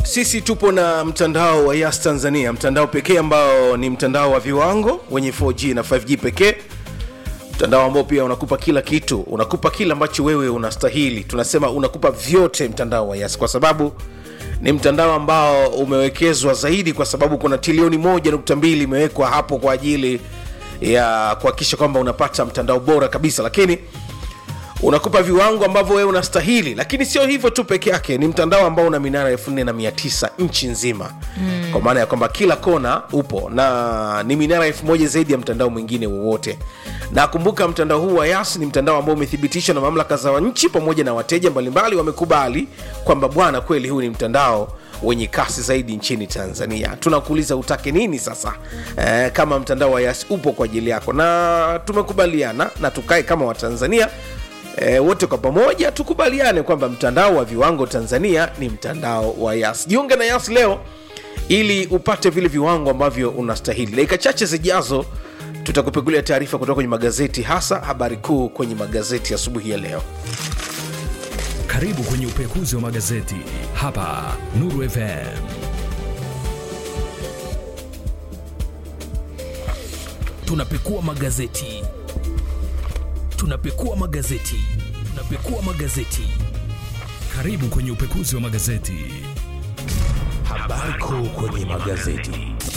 sisi tupo na mtandao wa Yas Tanzania, mtandao pekee ambao ni mtandao wa viwango wenye 4G na 5G pekee, mtandao ambao pia unakupa kila kitu, unakupa kila ambacho wewe unastahili. Tunasema unakupa vyote, mtandao wa Yas, kwa sababu ni mtandao ambao umewekezwa zaidi, kwa sababu kuna trilioni moja nukta mbili imewekwa hapo kwa ajili ya kuhakikisha kwamba unapata mtandao bora kabisa, lakini unakupa viwango ambavyo wewe unastahili lakini sio hivyo tu peke yake ni mtandao ambao una minara elfu nne na mia tisa nchi nzima mm. kwa maana ya kwamba kila kona upo na ni minara elfu moja zaidi ya mtandao mwingine wowote na kumbuka mtandao huu wa yas ni mtandao ambao umethibitishwa na mamlaka za nchi pamoja na wateja mbalimbali wamekubali kwamba bwana kweli huu ni mtandao wenye kasi zaidi nchini tanzania tunakuuliza utake nini sasa eh, kama mtandao wa yas upo kwa ajili yako na tumekubaliana na tukae kama watanzania E, wote kwa pamoja tukubaliane kwamba mtandao wa viwango Tanzania ni mtandao wa Yas. Jiunge na Yas leo ili upate vile viwango ambavyo unastahili. Dakika chache zijazo tutakupegulia taarifa kutoka kwenye magazeti, hasa habari kuu kwenye magazeti asubuhi ya, ya leo. Karibu kwenye upekuzi wa magazeti hapa Nuru FM. Tunapekua magazeti tunapekua magazeti tunapekua magazeti Karibu kwenye upekuzi wa magazeti. habari kuu kwenye magazeti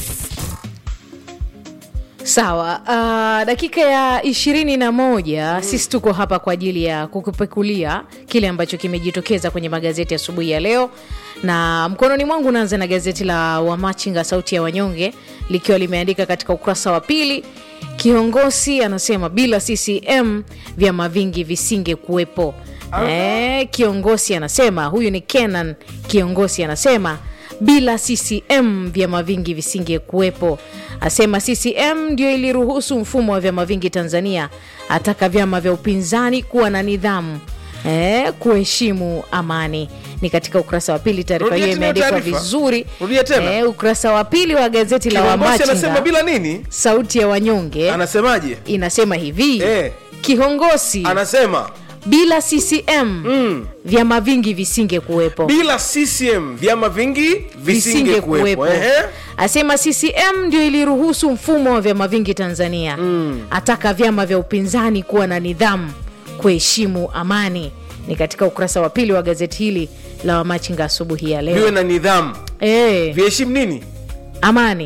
sawa uh, dakika ya ishirini na moja mm. sisi tuko hapa kwa ajili ya kukupekulia kile ambacho kimejitokeza kwenye magazeti asubuhi ya, ya leo na mkononi mwangu unaanza na gazeti la wamachinga sauti ya wanyonge likiwa limeandika katika ukurasa wa pili kiongozi anasema bila ccm vyama vingi visinge kuwepo e, kiongozi anasema huyu ni kenan kiongozi anasema bila ccm vyama vingi visinge kuwepo asema ccm ndio iliruhusu mfumo wa vyama vingi tanzania ataka vyama vya upinzani kuwa na nidhamu e, kuheshimu amani ni katika ukurasa wa pili taarifa Rudia hiyo tena imeandikwa taarifa. vizuri Rudia tena. e, ukurasa wa pili wa gazeti la Kiongozi anasema wamachinga bila nini? sauti ya wanyonge Anasemaje? inasema hivi Eh. kiongozi Anasema bila ccm mm. vyama vingi visinge kuwepo bila CCM vyama vingi visinge kuwepo. Ehe. asema ccm ndio iliruhusu mfumo wa vyama vingi tanzania mm. ataka vyama vya upinzani kuwa na nidhamu kuheshimu amani ni katika ukurasa wa pili wa gazeti hili la wamachinga asubuhi ya Viwe leo na nidhamu, e, viheshimu nini? amani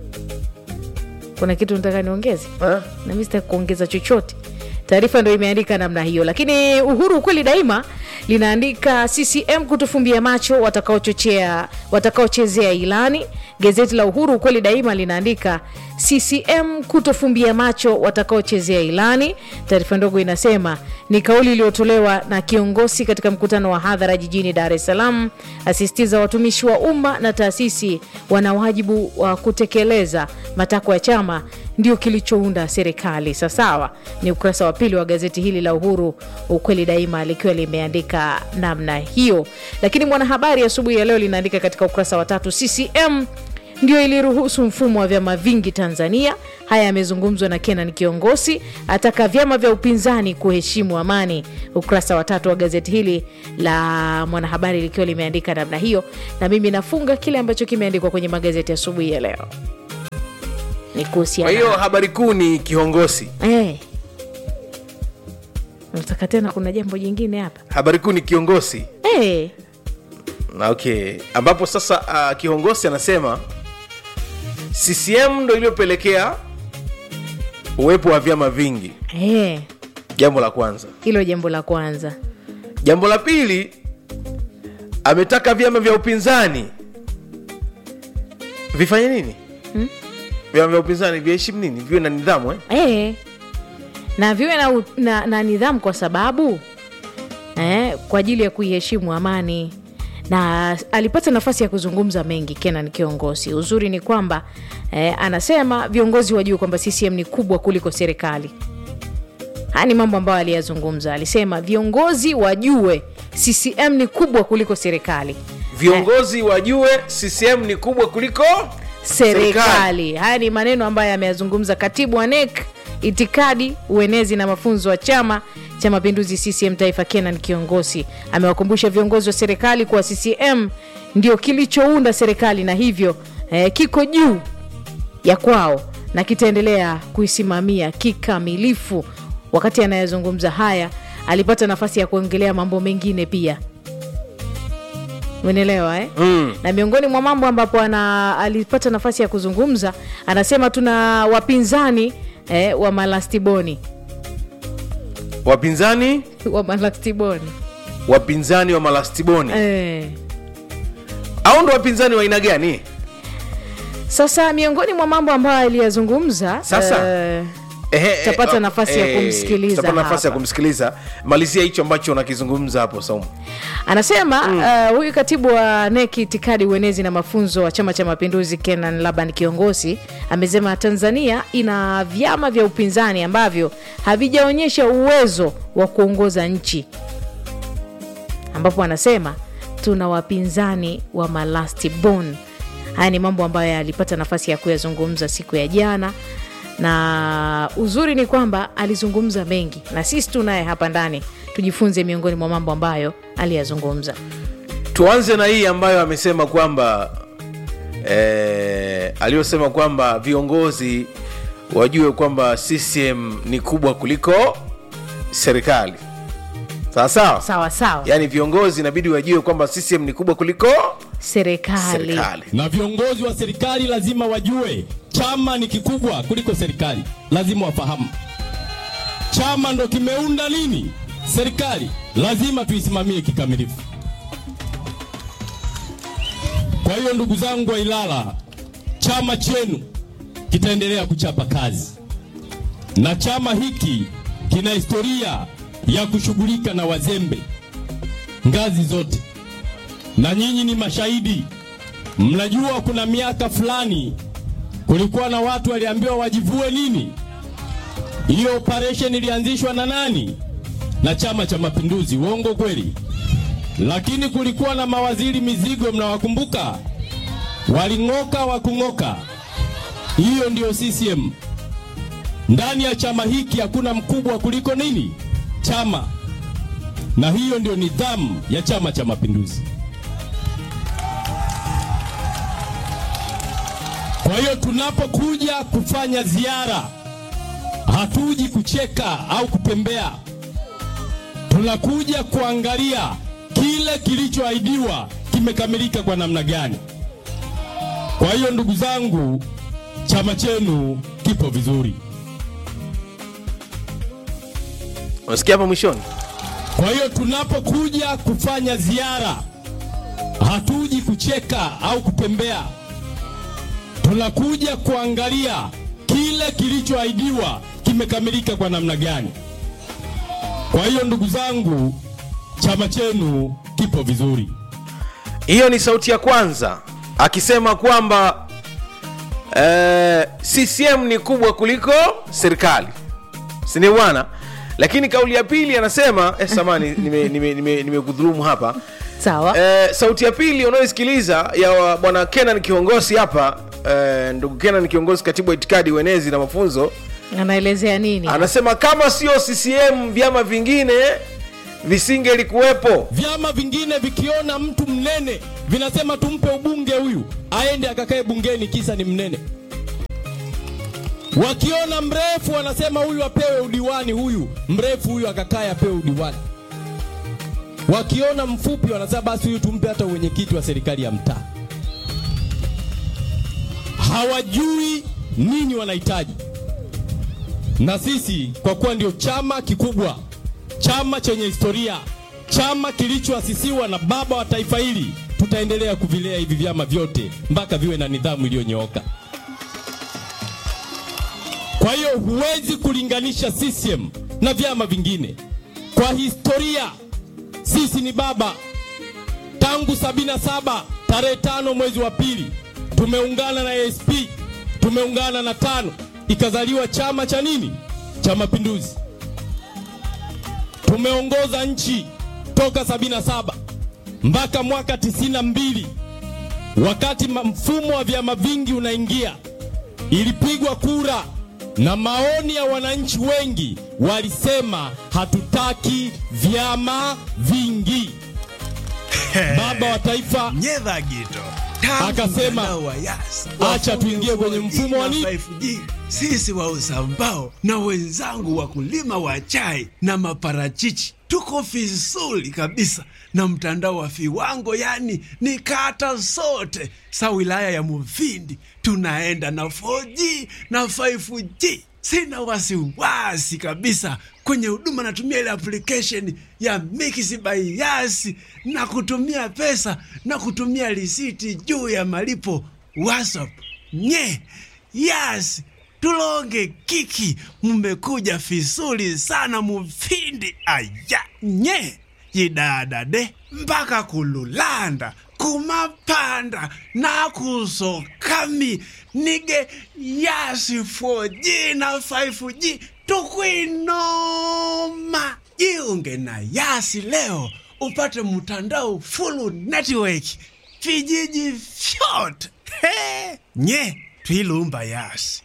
kuna kitu nataka niongeze Eh? na mi sitaki kuongeza chochote taarifa ndo imeandika namna hiyo lakini uhuru ukweli daima linaandika ccm kutufumbia macho watakaochochea watakaochezea ilani gazeti la uhuru ukweli daima linaandika ccm kutofumbia macho watakaochezea ilani taarifa ndogo inasema ni kauli iliyotolewa na kiongozi katika mkutano wa hadhara jijini dar es salaam asisitiza watumishi wa umma na taasisi wana wajibu wa kutekeleza matakwa ya chama ndio kilichounda serikali sasawa ni ukurasa wa pili wa gazeti hili la uhuru ukweli daima likiwa limeandika namna hiyo lakini mwanahabari asubuhi ya leo linaandika katika ukurasa wa tatu ccm ndio iliruhusu mfumo wa vyama vingi tanzania haya yamezungumzwa na kenan kiongozi ataka vyama vya upinzani kuheshimu amani ukurasa wa tatu wa gazeti hili la mwanahabari likiwa limeandika namna hiyo na mimi nafunga kile ambacho kimeandikwa kwenye magazeti asubuhi ya leo ni Kwa kuhusiana hiyo habari kuu ni kiongozi, Eh. nataka tena kuna jambo jingine hapa habari kuu ni kiongozi. Eh. Na okay, ambapo sasa uh, kiongozi anasema CCM ndo iliyopelekea uwepo wa vyama vingi. Eh. Jambo la kwanza. hilo jambo la kwanza Jambo la pili, ametaka vyama vya upinzani vifanye nini? Hmm? Vyama vya upinzani viheshimu nini? Viwe na nidhamu eh? eh. na viwe na, u- na, na nidhamu kwa sababu eh, kwa ajili ya kuiheshimu amani na alipata nafasi ya kuzungumza mengi kenan kiongozi uzuri ni kwamba eh, anasema viongozi wajue kwamba ccm ni kubwa kuliko serikali haya ni mambo ambayo aliyazungumza alisema viongozi wajue ccm ni kubwa kuliko serikali Viongozi wajue CCM ni kubwa kuliko serikali haya ni maneno ambayo ameyazungumza katibu wa nek itikadi uenezi na mafunzo wa chama cha mapinduzi ccm taifa kenan kiongozi amewakumbusha viongozi wa serikali kuwa ccm ndio kilichounda serikali na hivyo eh, kiko juu ya kwao na kitaendelea kuisimamia kikamilifu wakati anayezungumza haya alipata nafasi ya kuongelea mambo mengine pia umeelewa eh? mm. na miongoni mwa mambo ambapo ana, alipata nafasi ya kuzungumza anasema tuna wapinzani eh, wa malastiboni wapinzani wa malastiboni wapinzani wa malastiboni eh. au ndo wapinzani wa aina gani sasa miongoni mwa mambo ambayo aliyazungumza Sasa, eh, Ehe, Tutapata eh, nafasi ya eh, kumsikiliza tutapata nafasi ya hapa. kumsikiliza malizia hicho ambacho unakizungumza hapo saumu anasema mm. uh, huyu katibu wa neki itikadi uenezi na mafunzo wa chama cha mapinduzi kenan laban kiongozi amesema tanzania ina vyama vya upinzani ambavyo havijaonyesha uwezo wa kuongoza nchi ambapo anasema tuna wapinzani wa malasti bon haya ni mambo ambayo alipata nafasi ya kuyazungumza siku ya jana na uzuri ni kwamba alizungumza mengi na sisi tunaye hapa ndani tujifunze miongoni mwa mambo ambayo aliyazungumza tuanze na hii ambayo amesema kwamba eh, aliyosema kwamba viongozi wajue kwamba ccm ni kubwa kuliko serikali sawa sawa sawa sawa yaani viongozi inabidi wajue kwamba ccm ni kubwa kuliko serikali serikali na viongozi wa serikali lazima wajue chama ni kikubwa kuliko serikali, lazima wafahamu. Chama ndo kimeunda nini serikali, lazima tuisimamie kikamilifu. Kwa hiyo ndugu zangu wa Ilala, chama chenu kitaendelea kuchapa kazi, na chama hiki kina historia ya kushughulika na wazembe ngazi zote, na nyinyi ni mashahidi. Mnajua kuna miaka fulani kulikuwa na watu waliambiwa wajivue nini. Hiyo operation ilianzishwa na nani? Na Chama cha Mapinduzi. Uongo kweli? Lakini kulikuwa na mawaziri mizigo, mnawakumbuka? Waling'oka wa kung'oka. Hiyo ndio CCM. Ndani ya chama hiki hakuna mkubwa kuliko nini? Chama. Na hiyo ndio nidhamu ya Chama cha Mapinduzi. Kwa hiyo tunapokuja kufanya ziara, hatuji kucheka au kupembea, tunakuja kuangalia kile kilichoahidiwa kimekamilika kwa namna gani. Kwa hiyo ndugu zangu, chama chenu kipo vizuri. unasikia hapa mwishoni Kwa hiyo tunapokuja kufanya ziara, hatuji kucheka au kupembea, tunakuja kuangalia kile kilichoahidiwa kimekamilika kwa namna gani. Kwa hiyo ndugu zangu, chama chenu kipo vizuri. hiyo ni sauti ya kwanza akisema kwamba eh, ccm ni kubwa kuliko serikali sindio bwana lakini kauli ya pili anasema eh, samani nimekudhulumu nime, nime, nimekudhulumu hapa sawa eh, sauti ya pili unayoisikiliza ya wa- bwana kenan kiongozi hapa eh, ndugu kenan kiongozi katibu wa itikadi uenezi na mafunzo anaelezea nini anasema kama sio ccm vyama vingine visingelikuwepo Vyama vingine vikiona mtu mnene vinasema tumpe ubunge huyu aende akakae bungeni, kisa ni mnene. Wakiona mrefu wanasema huyu apewe udiwani, huyu mrefu huyu akakae apewe udiwani. Wakiona mfupi wanasema basi huyu tumpe hata uwenyekiti wa serikali ya mtaa. Hawajui nini wanahitaji, na sisi kwa kuwa ndio chama kikubwa, chama chenye historia, chama kilichoasisiwa na baba wa taifa hili, tutaendelea kuvilea hivi vyama vyote mpaka viwe na nidhamu iliyonyooka. Kwa hiyo huwezi kulinganisha CCM na vyama vingine. Kwa historia, sisi ni baba. Tangu sabini na saba tarehe tano mwezi wa pili tumeungana na ASP, tumeungana na tano, ikazaliwa chama cha nini? Cha Mapinduzi. Tumeongoza nchi toka sabini na saba mpaka mwaka tisini na mbili wakati ma- mfumo wa vyama vingi unaingia, ilipigwa kura na maoni ya wananchi wengi walisema hatutaki vyama vingi. Baba wa taifa nyedha gito Akasema, acha tuingie kwenye mfumo wa nini? 5G. Sisi wa Usambao na wenzangu wakulima wa chai na maparachichi tuko vizuri kabisa na mtandao wa viwango, yani ni kata zote sa wilaya ya Mufindi tunaenda na 4G na 5G. Sina wasiwasi kabisa kwenye huduma, natumia ile application ya Mix by Yas na kutumia pesa na kutumia risiti juu ya malipo WhatsApp. Nye Yas tulonge kiki, mmekuja vizuri sana Mufindi. Aya nye yidadade mpaka kululanda kumapanda na kusokami nige yasi 4G na 5G tukwinoma. Jiunge na Yasi leo upate mtandao full network vijiji vyote. He, nye twilumba Yasi.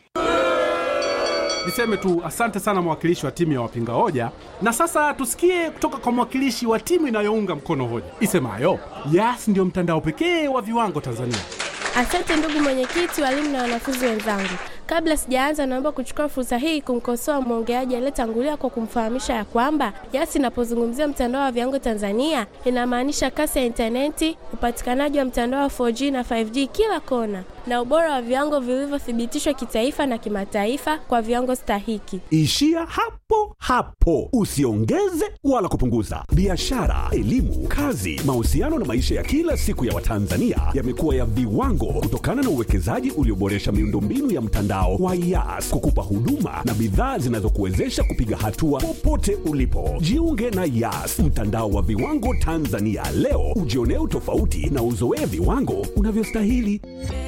Niseme tu asante sana mwakilishi wa timu ya wapinga hoja, na sasa tusikie kutoka kwa mwakilishi wa timu inayounga mkono hoja isemayo Yas ndio mtandao pekee wa viwango Tanzania. Asante ndugu mwenyekiti, walimu na wanafunzi wenzangu. Kabla sijaanza, naomba kuchukua fursa hii kumkosoa mwongeaji aliyetangulia kwa kumfahamisha ya kwamba Yas inapozungumzia mtandao wa viwango Tanzania inamaanisha kasi ya intaneti, upatikanaji wa mtandao wa 4G na 5G kila kona, na ubora wa viwango vilivyothibitishwa kitaifa na kimataifa kwa viwango stahiki. Ishia hapo hapo, usiongeze wala kupunguza. Biashara, elimu, kazi, mahusiano na maisha ya kila siku ya Watanzania yamekuwa ya viwango kutokana na uwekezaji ulioboresha miundombinu ya mtandao wa Yas kukupa huduma na bidhaa zinazokuwezesha kupiga hatua popote ulipo. Jiunge na Yas, mtandao wa viwango Tanzania leo, ujionee utofauti na uzoee viwango unavyostahili.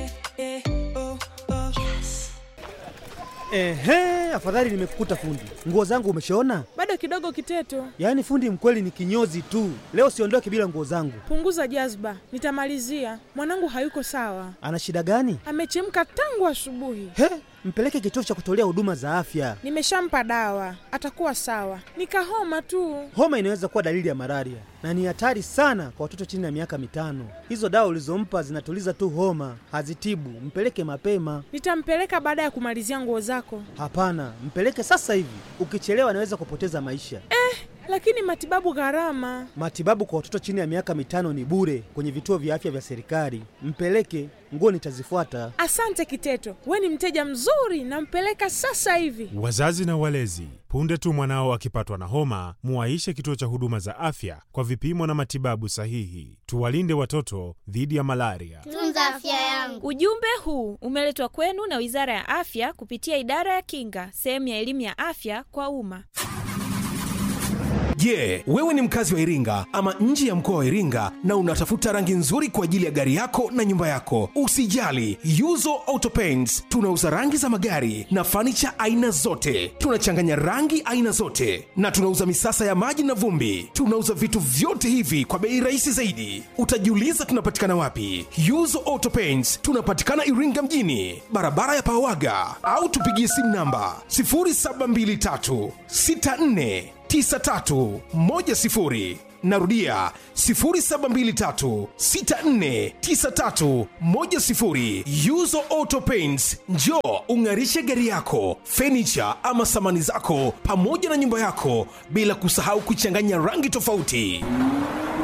Ehe, afadhali nimekukuta fundi. Nguo zangu umeshaona? Bado kidogo Kiteto, Yaani fundi mkweli ni kinyozi tu. Leo siondoke bila nguo zangu. punguza jazba, nitamalizia. Mwanangu hayuko sawa, Ana shida gani? amechemka tangu asubuhi. He, mpeleke kituo cha kutolea huduma za afya. Nimeshampa dawa, atakuwa sawa. Nikahoma tu. Homa inaweza kuwa dalili ya malaria na ni hatari sana kwa watoto chini ya miaka mitano. Hizo dawa ulizompa zinatuliza tu homa, hazitibu. Mpeleke mapema. Nitampeleka baada ya kumalizia nguo zako. Hapana, mpeleke sasa hivi. Ukichelewa anaweza kupoteza maisha. Lakini matibabu gharama. Matibabu kwa watoto chini ya miaka mitano ni bure kwenye vituo vya afya vya serikali. Mpeleke, nguo nitazifuata. Asante Kiteto, we ni mteja mzuri, nampeleka sasa hivi. Wazazi na walezi, punde tu mwanao akipatwa na homa, muwaishe kituo cha huduma za afya kwa vipimo na matibabu sahihi. Tuwalinde watoto dhidi ya malaria. Tunza afya yangu. Ujumbe huu umeletwa kwenu na Wizara ya Afya kupitia Idara ya Kinga, sehemu ya elimu ya afya kwa umma. Je, wewe ni mkazi wa Iringa ama nje ya mkoa wa Iringa na unatafuta rangi nzuri kwa ajili ya gari yako na nyumba yako? Usijali, Yuzo Auto Paints tunauza rangi za magari na fanicha aina zote. Tunachanganya rangi aina zote na tunauza misasa ya maji na vumbi. Tunauza vitu vyote hivi kwa bei rahisi zaidi. Utajiuliza tunapatikana wapi? Yuzo Auto Paints tunapatikana Iringa mjini, barabara ya Pawaga, au tupigie simu namba 0723 64 9310 narudia 0723649310 yuzo auto paints njo ung'arishe gari yako fenicha ama samani zako pamoja na nyumba yako bila kusahau kuchanganya rangi tofauti